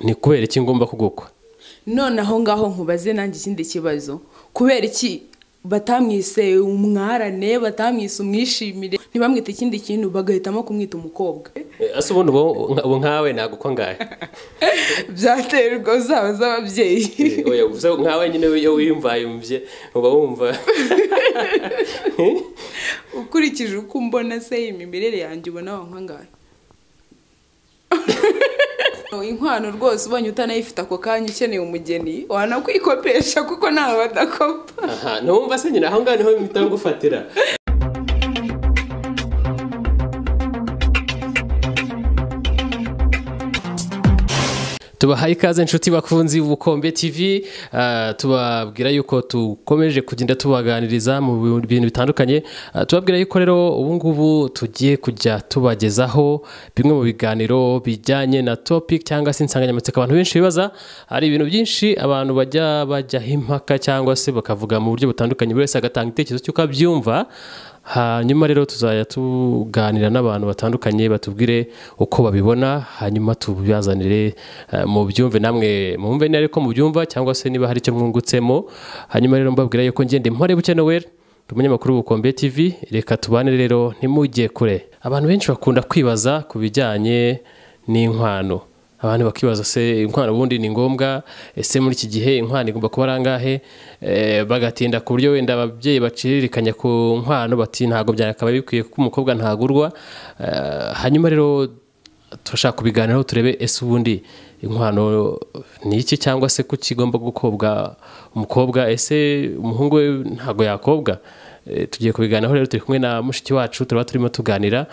ni kubera iki ngomba kugukwa noneho ngaho nkubaze nanjye ikindi kibazo kubera iki batamwise umwarane batamwise umwishimire ntibamwite ikindi kintu bagahitamo kumwita umukobwa ese ubundi ubu nkawe ntabwo uko ngahe byaterwa zaba z'ababyeyi oya gusa nkawe nyine iyo wiyumva yumbye uba wumva ukurikije uko umbona se imimerere yanjye ubona wa nkangahe inkwano rwose ubonye utanayifite ako kanya ukeneye umugeni wanakwikopesha kuko ntawe badakopa aha ntumva se nyine aho ngaho niho bimita gufatira tubahaye ikaze inshuti bakunzi bukombe tv ah, tubabwira yuko tukomeje kugenda tubaganiriza mu bi- bintu bitandukanye Ah, tubabwira yuko rero ubu ngubu tugiye kujya tubagezaho bimwe mu biganiro bijyanye na topic cyangwa se insanganyamatsiko abantu benshi bibaza hari ibintu byinshi abantu bajya bajyaho impaka cyangwa se bakavuga mu buryo butandukanye buri wese agatanga igitekerezo cy'uko abyumva hanyuma rero tuzajya tuganira n'abantu batandukanye batubwire uko babibona hanyuma tubibazanire eh, mubyumve namwe mwumve ni ariko mubyumva cyangwa se niba hari icyo mwungutsemo hanyuma rero mbabwira yuko ngende mpore buke noweri ndi umunyamakuru w'ubukombe tv reka tubane rero ntimujye kure abantu benshi bakunda kwibaza ku bijyanye n'inkwano abantu bakibaza se inkwano ubundi ni ngombwa ese muri iki gihe inkwano igomba kuba ari angahe Eh, bagatinda ku buryo wenda ababyeyi bacirikanya ku nkwano bati ntabwo byakabaye bikwiye kuko umukobwa ntagurwa Eh, hanyuma rero turashaka kubiganiraho turebe ese ubundi inkwano ni iki cyangwa se ko kigomba gukobwa umukobwa ese umuhungu we ntabwo yakobwa Eh, tugiye kubiganiraho rero turi kumwe na mushiki wacu turaba turimo tuganira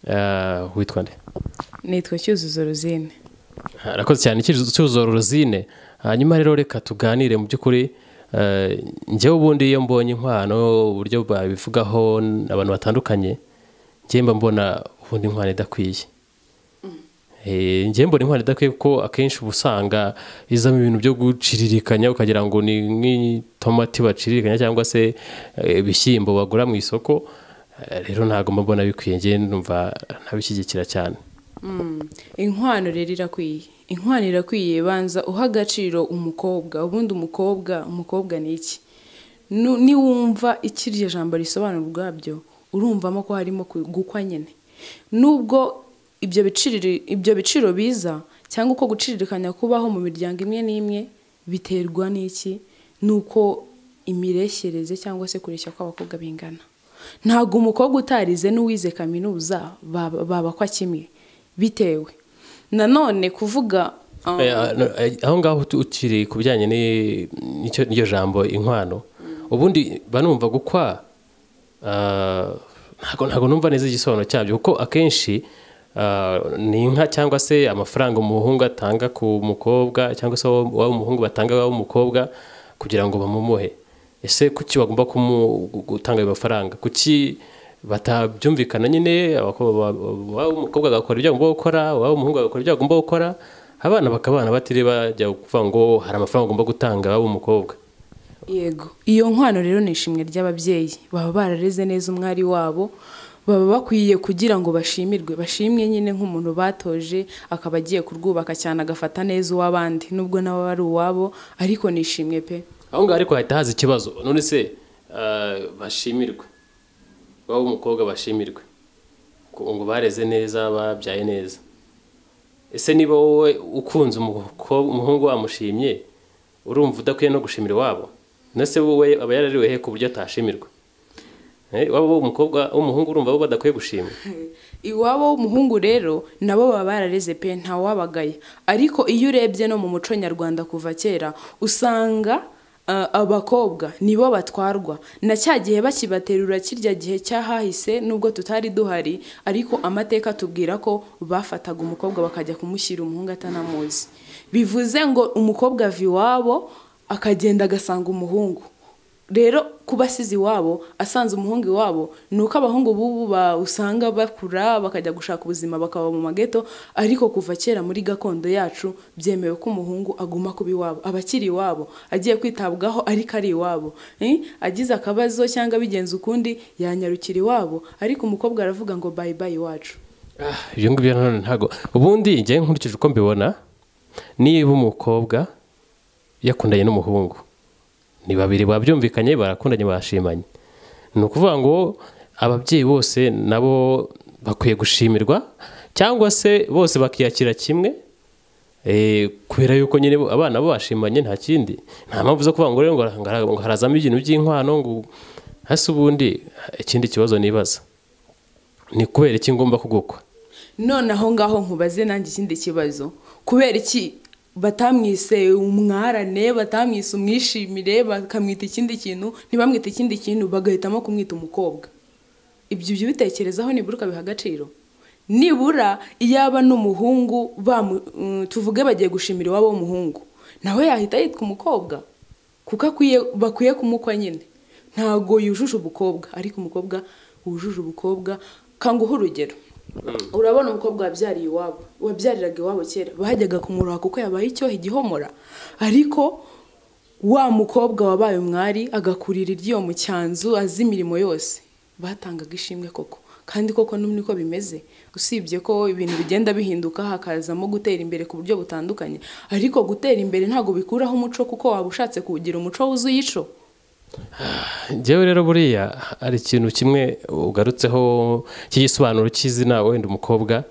Eh, witwa nde nitwa cyuzuzo ruzine arakoze cyane icyuzuzo ruzine hanyuma rero reka tuganire mu by'ukuri eh, njyewe ubundi iyo mbonye inkwano uburyo babivugaho n- abantu batandukanye njyewe mba mbona ubundi inkwano idakwiye Eh, njyewe mbona inkwano idakwiye kuko akenshi uba usanga izamo ibintu byo guciririkanya ukagira ngo ni nk'itomati baciririkanya cyangwa se eh, ibishyimbo bagura mu isoko Eh, rero ntabwo mba mbona bikwiye njyewe numva ntabishyigikira cyane inkwano rero irakwiye inkwano irakwiye banza uha agaciro umukobwa ubundi umukobwa umukobwa ni iki Nu- niwumva iki iryo jambo risobanura ubwabyo urumvamo ko harimo ku- gukwa nyine nubwo ibyo biciriri- ibyo biciro biza cyangwa uko guciririkanya kubaho mu miryango imwe n'imwe biterwa n'iki nuko imireshyereze cyangwa se kureshya kw'abakobwa bingana ntabwo umukobwa utarize n'uwize kaminuza baba- babakwa kimwe bitewe nanone kuvuga um, Oya, no, eh, aho ngaho uti- ukiri ku bijyanye ni- n'icyo- n'iryo jambo inkwano ubundi banumva gukwa ah, ntago ntago numva neza igisobanuro cyabyo kuko akenshi ah, ni inka cyangwa se amafaranga umuhungu atanga ku mukobwa cyangwa se uwo uwo umuhungu batanga waba umukobwa kugira ngo bamumuhe ese kuki bagomba kumu- gutanga ayo mafaranga kuki batabyumvikana nyine abakobwa ba- waba umukobwa agakora ibyo agomba gukora waba umuhungu agakora ibyo agomba gukora abana bakabana batiri bajya kuvuga ngo hari amafaranga ugomba gutanga waba umukobwa yego iyo nkwano rero ni ishimwe ry'ababyeyi baba barareze neza umwari wabo baba bakwiye kugira ngo bashimirwe bashimwe nyine nk'umuntu batoje akaba agiye kurwubaka cyane agafata neza uw'abandi nubwo nawe ari uwabo ariko nishimwe pe aho ngaho ariko hahita haza ikibazo none se eh, bashimirwe waba umukobwa bashimirwe ngo ngo bareze neza babyaye neza ese niba wowe ukunze umukobwa umuhungu wamushimye urumva udakwiye no gushimira iwabo nese wowe aba yarariwe he ku buryo atashimirwa Eh, waba wowe umukobwa w'umuhungu urumva bo badakwiye gushimwa iwabo w'umuhungu rero nabo baba barareze pe ntawabagaya ariko iyo urebye no mu muco nyarwanda kuva kera usanga uh, abakobwa nibo batwarwa na cya gihe bakibaterura kirya gihe cyahahise nubwo tutari duhari ariko amateka atubwira ko bafataga umukobwa bakajya kumushyira umuhungu atanamuzi bivuze ngo umukobwa ava iwabo akagenda agasanga umuhungu rero kuba asize iwabo asanze umuhungu iwabo ni uko abahungu bubu ba- usanga bakura bakajya gushaka ubuzima bakaba mu mageto ariko kuva kera muri gakondo yacu byemewe ko umuhungu aguma kuba iwabo aba akiri iwabo agiye kwitabwaho ariko ari iwabo Eh, agize akabazo cyangwa abigenza ukundi yanyarukira iwabo ariko umukobwa aravuga ngo bayi bayi iwacu Ah, ibyo ngibyo nanone ntago ubundi njyewe nkurikije uko mbibona niba umukobwa yakundanye n'umuhungu ni babiri babyumvikanye barakundanye bashimanye ni ukuvuga ngo ababyeyi bose nabo bakwiye gushimirwa cyangwa se bose bakiyakira kimwe eh, kubera yuko nyine bo- abana bo bashimanye nta kindi nta mpamvu zo kuvuga ngo rero ngo hara- ngo harazamo ibintu by'inkwano ngo hasi ubundi ikindi kibazo nibaza ni kubera iki ngomba kugukwa none aho ngaho nkubaze nanjye ikindi kibazo kubera iki batamwise umwarane batamwise umwishimire bakamwita ikindi kintu ntibamwite ikindi kintu bagahitamo kumwita umukobwa ibyo ibyo bitekerezaho nibura ukabiha agaciro nibura iyaba n'umuhungu bamu- mm, tuvuge bagiye gushimira iwabo w'umuhungu nawe yahita yitwa umukobwa kuko akwiye bakwiye kumukwa nyine ntago yujuje ubukobwa ariko umukobwa wujuje ubukobwa kanguha urugero urabona umukobwa wabyariye iwabo wabyariraga iwabo kera bajyaga kumuroha kuko yabaye icyoha igihomora ariko wa mukobwa wabaye umwari agakurira iry'iyo mu cyanzu azi imirimo yose batangaga ishimwe koko kandi koko n'ubu niko bimeze usibye ko ibintu bigenda bihinduka hakazamo gutera imbere ku buryo butandukanye ariko gutera imbere ntabwo bikuraho umuco kuko waba ushatse kuwugira umuco wuzuye ico njyewe rero buriya hari ikintu kimwe ugarutseho cy'igisobanuro cy'izina wenda umukobwa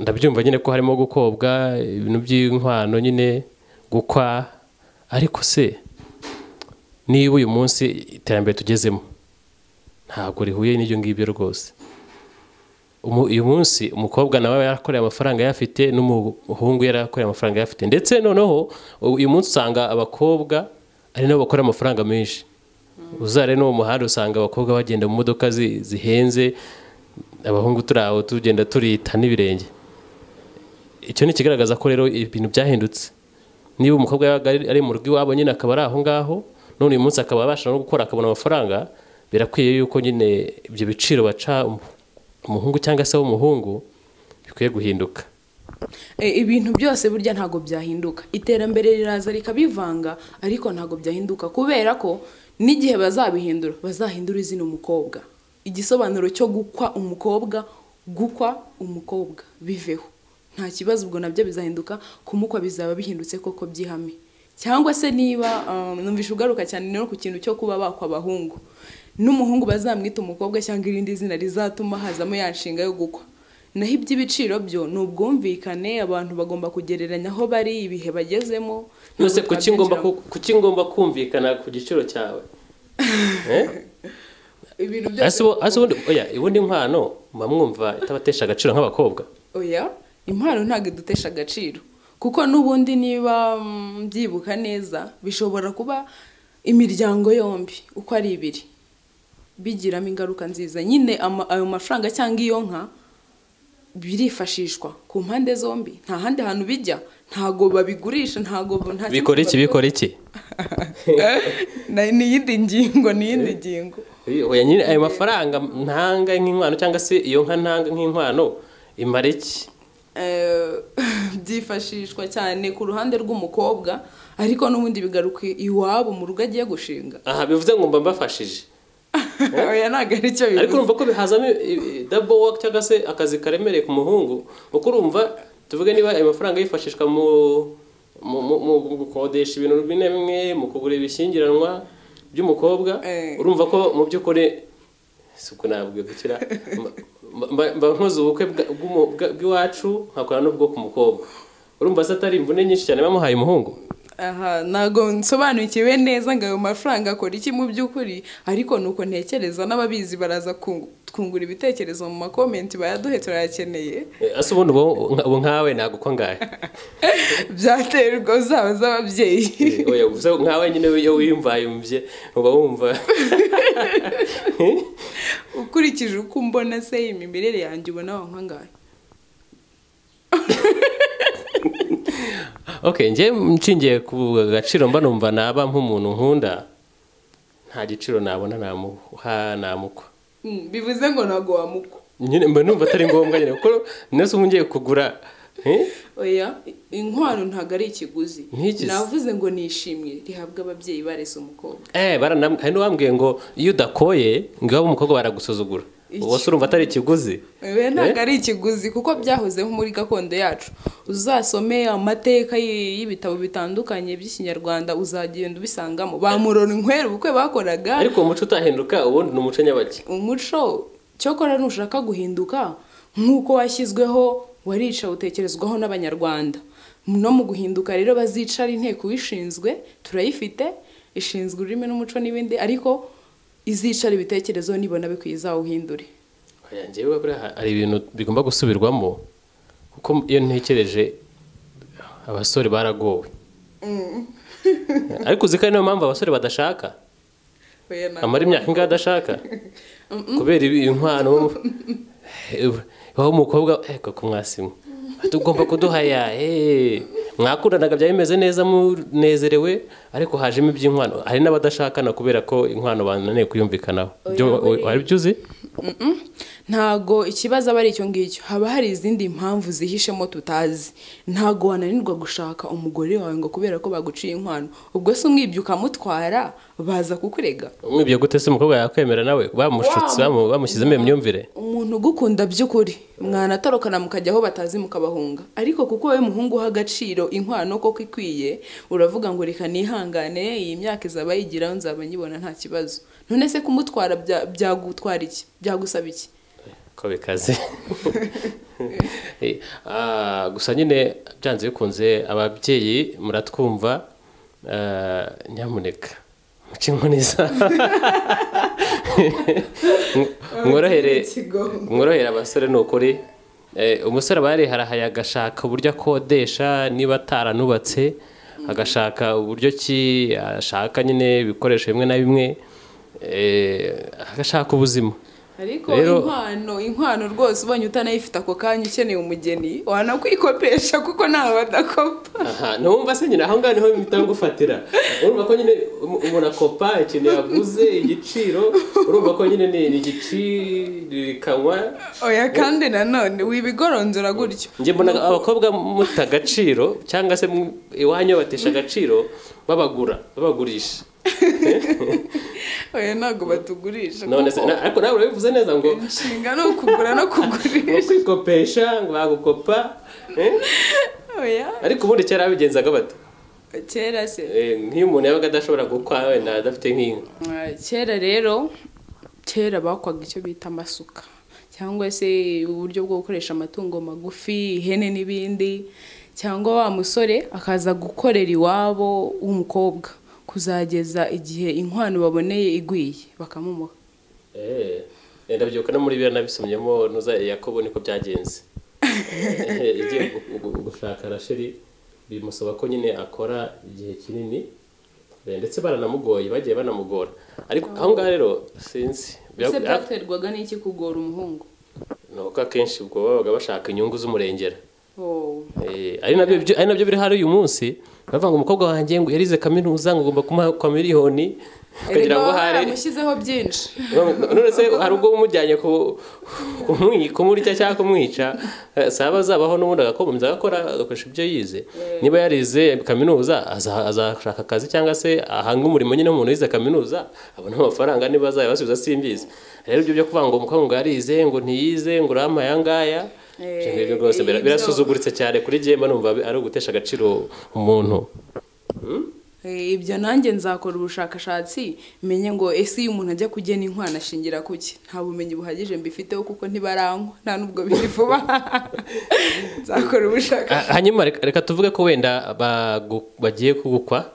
ndabyumva nyine ko harimo gukobwa ibintu by'inkwano nyine gukwa ariko se niba uyu munsi iterambere tugezemo ntabwo rihuye n'ibyo ngibyo rwose Umu- uyu munsi umukobwa nawe yarakoreye amafaranga yafite n'umuhungu yarakoreye amafaranga yafite ndetse noneho uyu munsi usanga abakobwa ari nabo bakora amafaranga menshi uzare no mu muhanda usanga abakobwa bagenda mu modoka zi- zihenze abahungu turi aho tugenda turita n'ibirenge icyo ni ikigaragaza ko rero ibintu byahindutse niba umukobwa yabaga ari ari mu rugo iwabo nyine akaba ari aho ngaho none uyu munsi akaba abasha no gukora akabona amafaranga birakwiye yuko nyine ibyo biciro baca umu- umuhungu cyangwa se w'umuhungu bikwiye guhinduka E, ibintu byose burya ntabwo byahinduka iterambere riraza rikabivanga ariko ntabwo byahinduka kubera ko n'igihe bazabihindura bazahindura izina umukobwa igisobanuro cyo gukwa umukobwa gukwa umukobwa biveho nta kibazo ubwo nabyo bizahinduka kumukwa bizaba bihindutse koko by'ihame cyangwa se niba um, numvisha ugaruka cyane no ku kintu cyo kuba bakwa abahungu n'umuhungu bazamwita umukobwa cyangwa irindi zina rizatuma hazamo ya nshinga yo gukwa naho iby'ibiciro byo ni ubwumvikane abantu bagomba kugereranya aho bari ibihe bagezemo nose kuki ngomba ku- kuki ngomba kumvikana ku giciro cyawe Eh? ibintu byose ese ubu- ese ubundi oya ubundi nkwano mba mwumva itabatesha agaciro nk'abakobwa oya impano ntabwo idutesha agaciro kuko n'ubundi niba mm, byibuka neza bishobora kuba imiryango yombi uko ari ibiri bigiramo ingaruka nziza nyine ama- ayo mafaranga cyangwa iyo nka birifashishwa ku mpande zombi nta handi hantu bijya ntago babigurisha ntago nta kindi bikora iki babikora. bikora iki Na- ni iyindi ngingo ni iyindi ngingo oya nyine ayo mafaranga ntanga nk'inkwano cyangwa se iyo nka ntanga nk'inkwano imara iki Eh, byifashishwa cyane ku ruhande rw'umukobwa ariko n'ubundi bigaruka iwabo mu rugo agiye gushinga aha bivuze ngo mba mbafashije oya ntabwo ari cyo ariko bivuze urumva ko bihazamo dabo waka cyangwa se akazi karemereye ku muhungu kuko urumva tuvuge niba ayo mafaranga yifashishwa mu mu- mu- mu gukodesha ibintu bimwe bimwe mu kugura ibishyingiranwa by'umukobwa Eh. urumva ko mu by'ukuri suku ntabwo gukira mba- mba- mba nkoze ubukwe bwa- bw'umu- bwa- bw'iwacu nkakora n'ubwo ku mukobwa urumva se atari imvune nyinshi cyane bamuhaye umuhungu aha ntabwo nsobanukiwe neza ngo ayo mafaranga akora iki mu by'ukuri ariko ni uko ntekereza n'ababizi baraza kungu- twungura ibitekerezo mu makomenti bayaduhe turayakeneye Eh, ase ubundi ubu ubu nkawe nagukwa ngahe byaterwa zaba z'ababyeyi Eh, oya gusa nkawe nyine iyo wiyumvayumvye uba wumva ukurikije uko umbona se imimerere yanjye ubona wankangahe okay njye nshingiye ku gaciro mba numva naba nk'umuntu nkunda nta giciro nabona namuha namukwa Mm, bivuze ngo ntabwo wamukwa nyine mba numva atari ngombwa nyine kuko nese ubu ngiye kugura eh? oya inkwano ntabwo ari ikiguzi Ntigeze. navuze ngo nishimye rihabwa ababyeyi barese umukobwa eh baranam- hari n'uwambwiye ngo iyo udakoye ngo iwabo umukobwa baragusuzugura ubu se urumva atari ikiguzi we ntabwo ari ikiguzi kuko byahozeho muri gakondo yacu uzasome amateka y- y'ibitabo bitandukanye by'ikinyarwanda uzagenda ubisangamo ba murora inkwera ubukwe bakoraga ariko uwo muco utahinduka ubundi ni umuco nyabaki umuco cyokora nushaka guhinduka nk'uko washyizweho warica utekerezwaho n'abanyarwanda no mu guhinduka rero bazicara inteko wishinzwe turayifite ishinzwe ururimi n'umuco n'ibindi ariko izicara ibitekerezo nibona bikwiye izawuhindure Oya, njyewe buriya hari ibintu bigomba gusubirwamo kuko iyo ntekereje abasore baragowe ariko uzi ko ari niyo mpamvu abasore badashaka Oya, ntabwo. amara imyaka ingahe adashaka kubera ibi- inkwano aho umukobwa eko kumwasimu tugomba kuduhaya eh. mwakundanaga byari bimeze neza munezerewe ariko hajemo iby'inkwano hari n'abadashakana kubera ko inkwano bananiye kuyumvikanaho Byo- wari byo uzi Mm-mm. ntago ikibazo aba ari icyo ngicyo haba hari izindi mpamvu zihishemo tutazi ntago wananirwa gushaka umugore wawe ngo kubera ko baguciye inkwano ubwo se umwibye ukamutwara baza kukurega umwibye gute se umukobwa yakwemera nawe bamushutse bamu- bamushyizemo iyo myumvire umuntu ugukunda by'ukuri mwanatorokana mukajya aho batazi mukabahunga ariko kuko wowe muhungu uha agaciro inkwano koko ikwiye uravuga ngo reka nihangane iyi myaka izaba yigiraho nzaba nyibona nta kibazo none se kumutwara bya- byagutwara iki byagusaba iki ko bikaze Eh, ah, gusa nyine byanze bikunze ababyeyi muratwumva eh, nyamuneka muce inkoni za- mworohere mworohere abasore ni ukuri Eh, umusore aba yariharahaya agashaka uburyo akodesha niba ataranubatse agashaka uburyo ki ashaka nyine ibikoresho bimwe na bimwe eh, agashaka ubuzima ariko Rero- inkwano inkwano rwose ubonye utanayifite ako kanya ukeneye umugeni wanakwikopesha kuko ntawe badakopa aha ntumva se nyine aho ngaho niho bihita ngufatira urumva ko nyine um- umuntu akopa ikintu yaguze igiciro urumva ko nyine ni ni igicirikanwa oya kandi nanone wibigoronzora gutyo njye mbona abakobwa muta agaciro cyangwa se mu- iwanyu batesha agaciro babagura babagurisha oya ntabwo batugurisha none se na- ariko nawe urabivuze neza ngo inshinga ni ukugura no kugurisha ngo kwikopesha ngo bagukopa eh? oya ariko ubundi kera babigenzaga bato kera se Eh, nk'iyo umuntu yabaga adashobora gukwa wenda adafite nk'inka Ah, kera rero kera bakwaga icyo bita amasuka cyangwa se uburyo bwo gukoresha amatungo magufi ihene n'ibindi cyangwa wa musore akaza gukorera iwabo w'umukobwa kuzageza igihe inkwano baboneye igwiye bakamumuha Eh, ndabyuka no muri biriya nabisomyemo nuza yakobo niko byagenze Eh, igiye gu- gu- gushaka rasheli bimusaba ko nyine akora igihe kinini Eh, ndetse baranamugoye bagiye banamugora ariko aho ngaho rero sinzi ese Bya- byaterwaga n'iki kugora umuhungu ni uko akenshi ubwo babaga bashaka inyungu z'umurengera Oh. Eh, ari nabyo byo- ari nabyo biri hari uyu munsi bavuga ngo umukobwa wanjye ngo yarize kaminuza ngo ugomba kumuha kwa miliyoni kugira ngo Erega baba hari baramushyizeho byinshi none se hari ubwo umujyanye ku- kumwi- kumurya cyangwa kumwica eh, saba azabaho n'ubundi agakomeza agakora agakoresha ibyo yize niba yarize kaminuza aza- azashaka akazi cyangwa se ahanga umurimo nyine umuntu wize kaminuza abona amafaranga niba azayabasubiza simbizi rero ibyo byo kuvuga ngo umukobwa ngo yarize ngo ntiyize ngo urama aya ngaya ibyo ngibyo rwose bira- ibyo- birasuzuguritse cyane kuri jye mba numva ari ugutesha agaciro umuntu Eh, ibyo nanjye nzakora ubushakashatsi menye ngo ese iyo umuntu ajya kugena inkwano ashingira ku ki nta bumenyi buhagije mbifiteho kuko ntibarangwa nta n'ubwo biri vuba nzakora Ah, ubushakashatsi hanyuma reka reka tuvuge ko wenda bagu- bagiye kugukwa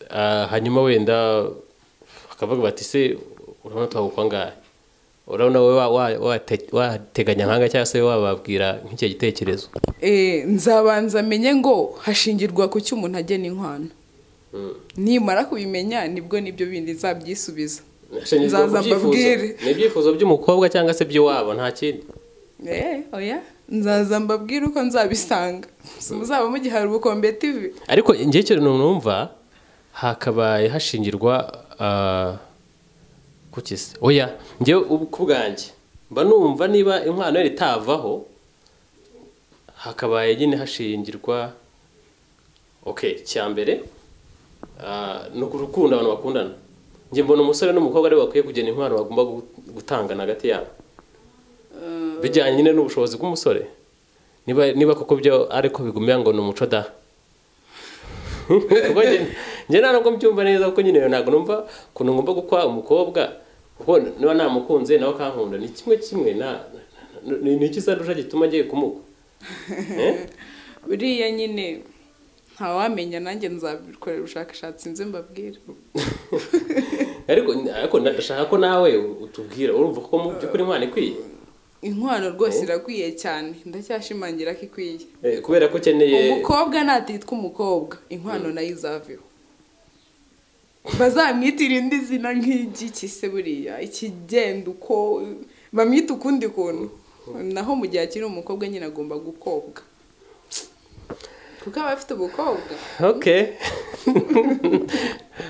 Ah, hanyuma wenda bakavuga bati se urabona twagukwa ngahe urabona wowe wa- wa- wate- wateganya nkanga cyangwa se wababwira nk'icyo gitekerezo Eh, nzabanza menye ngo hashingirwa ku ki umuntu agena inkwano nimara kubimenya nibwo nibyo bindi nzabyisubiza Nzaza mbabwire. ni ibyifuzo by'umukobwa cyangwa se by'iwabo nta kindi Eh, oya nzaza mbabwire uko nzabisanga Si muzaba mugihari ubukombe tivi ariko njye ikintu numva hakabaye hashingirwa ah, kuki se oya njye ubu- ku bwanjye mba numva niba inkwano yari itavaho hakabaye nyine hashingirwa okay cya mbere ah, ni urukundo abantu bakundana njye mbona umusore n'umukobwa aribo bakwiye kugena inkwano bagomba gu- gutangana hagati yabo bijyanye nyine n'ubushobozi bw'umusore niba niba koko byo ariko bigumya ngo ni umuco da ubwo njye- njye nta nubwo mbyumva neza kuko nyine ntabwo numva ukuntu ngomba gukwa umukobwa kuko niba namukunze nawe akankunda ni kimwe kimwe na- na- ni ni iki sandusha gituma agiye kumugwa Eh? buriya nyine ntawamenya nanjye nzabikorera ubushakashatsi nze mbabwira ariko ariko ndashaka ko nawe utubwira urumva ko mu by'ukuri imana ikwiye inkwano rwose irakwiye cyane ndacyashimangira ko ikwiye Eh, kubera ko ukeneye umukobwa natitwa umukobwa inkwano nayo izaveho bazamwitira indi zina nk'igiki se buriya ikigenda uko bamwita ukundi kuntu naho mu gihe akiri umukobwa nyine agomba gukobwa kuko aba afite ubukobwa okay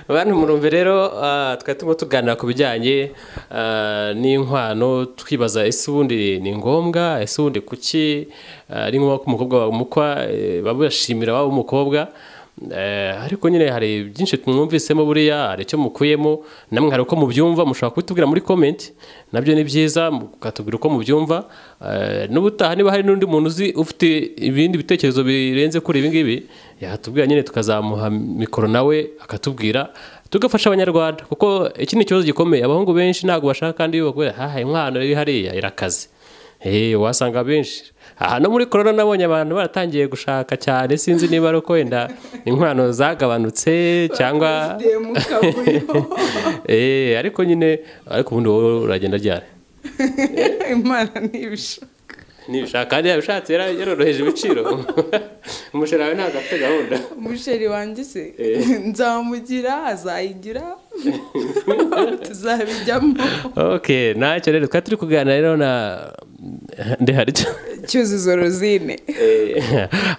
bantu murumve rero ah, twari turimo tuganira ku bijyanye ah, n'inkwano twibaza ese ubundi ni ngombwa ese ubundi kuki ah, ari ngombwa ko umukobwa bamukwa eh, babashimira waba umukobwa Eh, ariko nyine hari byinshi mwumvisemo buriya hari icyo mukuyemo namwe hari uko mubyumva mushobora kubitubwira muri comment nabyo ni byiza mukatubwira uko mubyumva Eh, n'ubutaha niba hari n'undi muntu uzi ufite ibindi bitekerezo birenze kuri ibi ngibi yatubwira nyine tukazamuha mikoro nawe akatubwira tugafasha abanyarwanda kuko iki ni ikibazo gikomeye abahungu benshi ntabwo bashaka kandi bagore haha inkwano iri hariya irakaze Eh, wasanga benshi aha no muri korona nabonye abantu baratangiye gushaka cyane sinzi niba ari uko wenda inkwano zagabanutse cyangwa Bavugiye mu kavuyo Eh, ariko nyine ariko ubundi wowe uragenda ryari imana ntibishaka nibishaka kandi yabishatse yara- yaroroheje ibiciro umusheri wawe ntabwo afite gahunda umusheri wanjye se Eh. nzamugira azayigira tuzabijyamo okay ntacyo rero twari turi kuganira rero na ndeharyo cyuzuzo rozine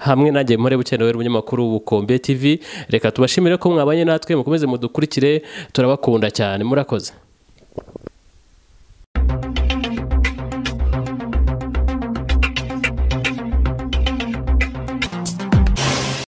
hamwe nanjye mpore bukenewe umunyamakuru w'ubukombe tv reka tubashimire ko mwabanye natwe mukomeze mudukurikire turabakunda cyane murakoze